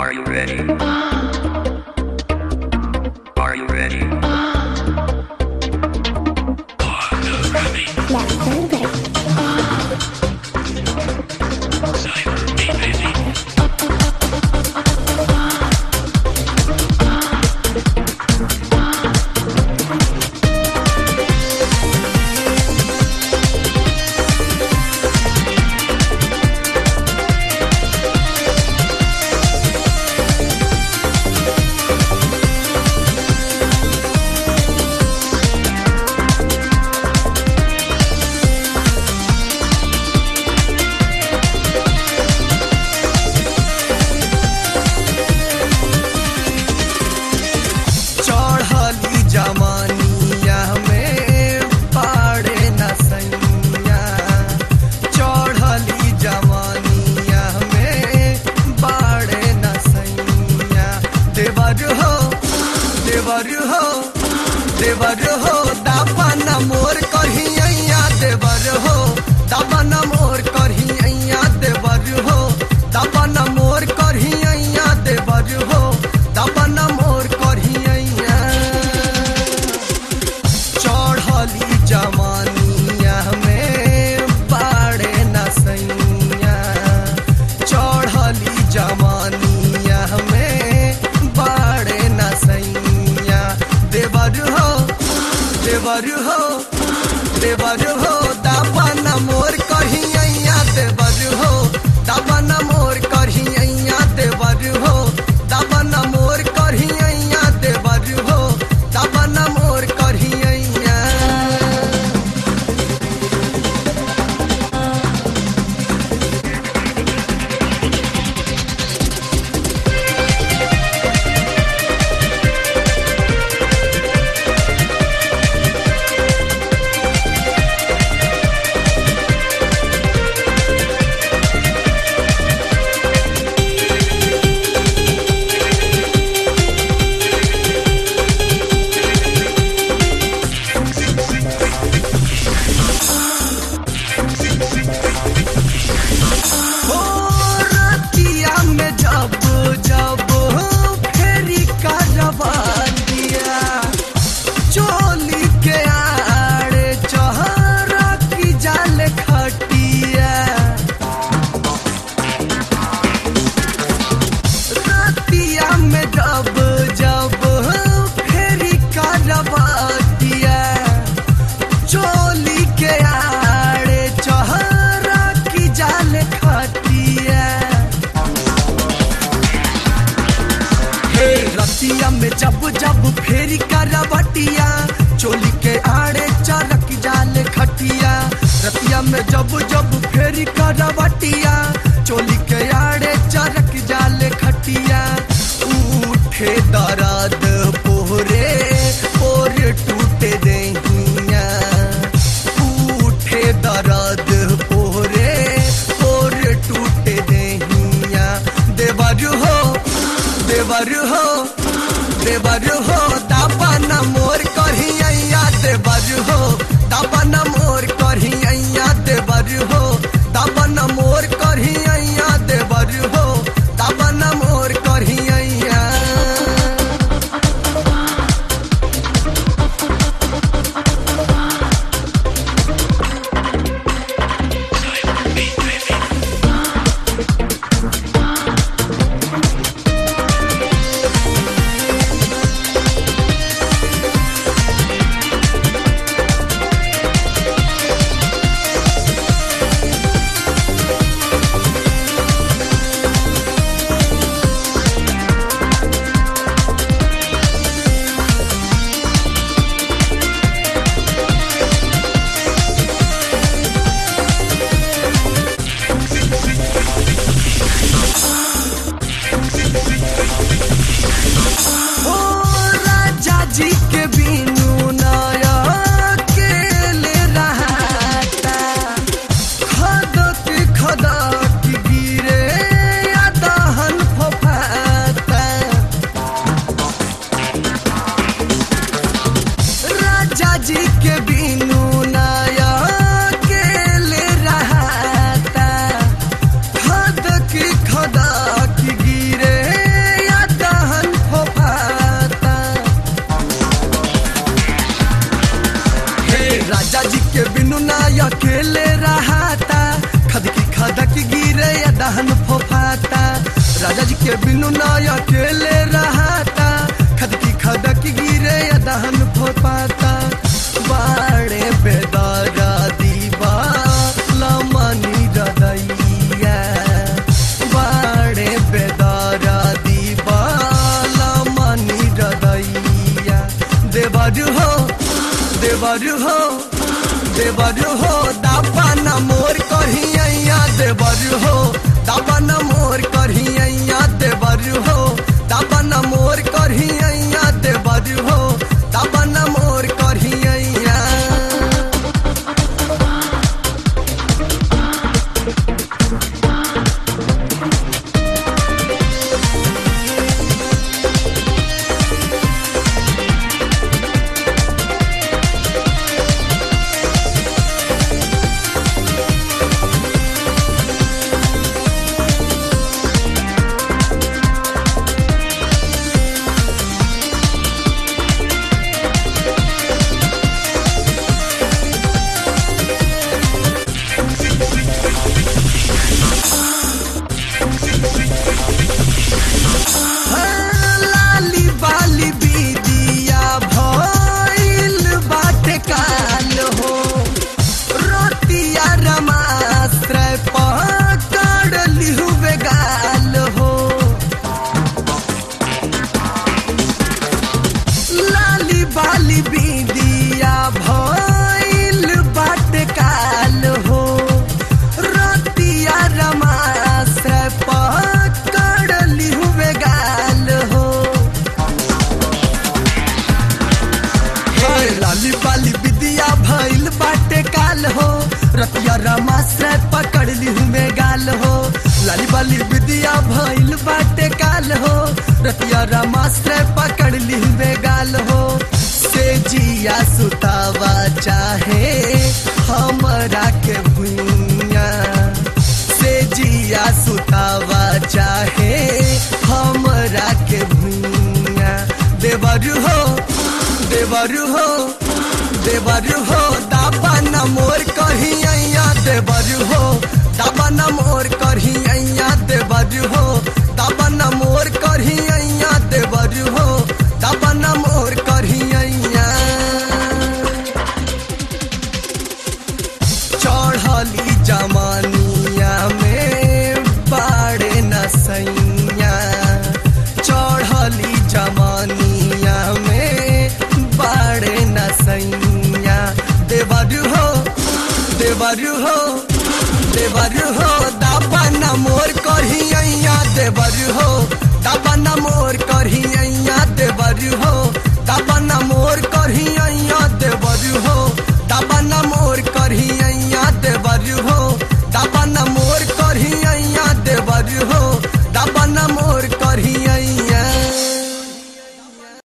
Are you ready? Are you ready? चढ़ली जमानिया में पाड़े न सैया चढ़ली जमानिया में बाड़े न सैया देवर हो देवर हो देवर हो दापन मोर कहिया देवर हो दापन मोर कहिया देवर हो दापन मोर कहिया देवर हो दापन मोर कहिया चढ़ली जमानिया में बाड़े न सैया चढ़ली जमानिया में बाड़े न सैया देवर हो देवर हो देवर हो दापन मोर कहिया देवर हो दापन मोर कहिया देवर हो दापन मोर कहिया देवर हो दापन मोर कहिया हो रतिया में जब जब फेरी करवा दिया चोली के आड़े चहरा की जाल खटिया रतिया में जब जब फेरी करवा दिया चोली के आड़े चहरा की जाल खटिया हे रतिया में जब जब फेरी करवटिया चोली के आड़े चरक जाल खटिया रतिया में जब जब फेरी करवटिया चोली के आड़े चरक जाल खटिया उठे दर्द पोहरे पोर टूटे दहिया उठे दर्द पोहरे पोर टूटे दहिया देवर हो देवर हो देवर हो दापन मोर कहिया देवर हो दापन मोर कहिया देवर हो दापन मोर कहिया देवर हो दापन मोर कहिया ओ राजा जी के बिनु नया केले रहता खदक खदक गिरे या दहन फफाता राजा जी के बिनु नया केले रहता खदक खदक गिरे राजा जी के बिनु ना अकेले रहता खदकी खदक गिरे या दहन फोपाता बाड़े बेदारा दीवा लमनी रदैया बाड़े बेदारा दीवा लमनी रदैया देवरु हो देवरु हो देवरु हो दापा न मोर कहिया देवरु हो दापा न मोर कहिया देवरु हो दापा न मोर कहिया देवरु हो दापा न मोर कहिया लाली बाली बीदिया भइल बाटे काल हो रोतिया रमाश्रय पकड़ लिहुवे गाल हो लाली बाली बीदिया भइल बाटे काल हो रोतिया रमाश्रय पकड़ लिहुवे गाल हो हे लाली बाली विद्या भइल बाटे काल हो रतिया रमाश्रय पकड़ लिहू में गाल हो लाली बाली विद्या भइल बाटे काल हो रतिया रमाश्रय पकड़ लिहू में गाल हो से जिया सुतावा चाहे हमरा के भुइया से जिया सुतावा चाहे हमरा के भुइया देवरु हो देवरु हो देवरु हो दाबा न मोर कहिया देवरु हो दाबा न मोर कहिया देवरु हो दाबा न मोर कहिया देवरु हो दाबा न मोर कहिया चढ़ली जमानिया में बाड़े न सैया चढ़ली जमानिया में बाड़े न सैया देवरु हो देवरु हो देवरु हो दाबा न मोर कहिया देवरु हो दाबा न मोर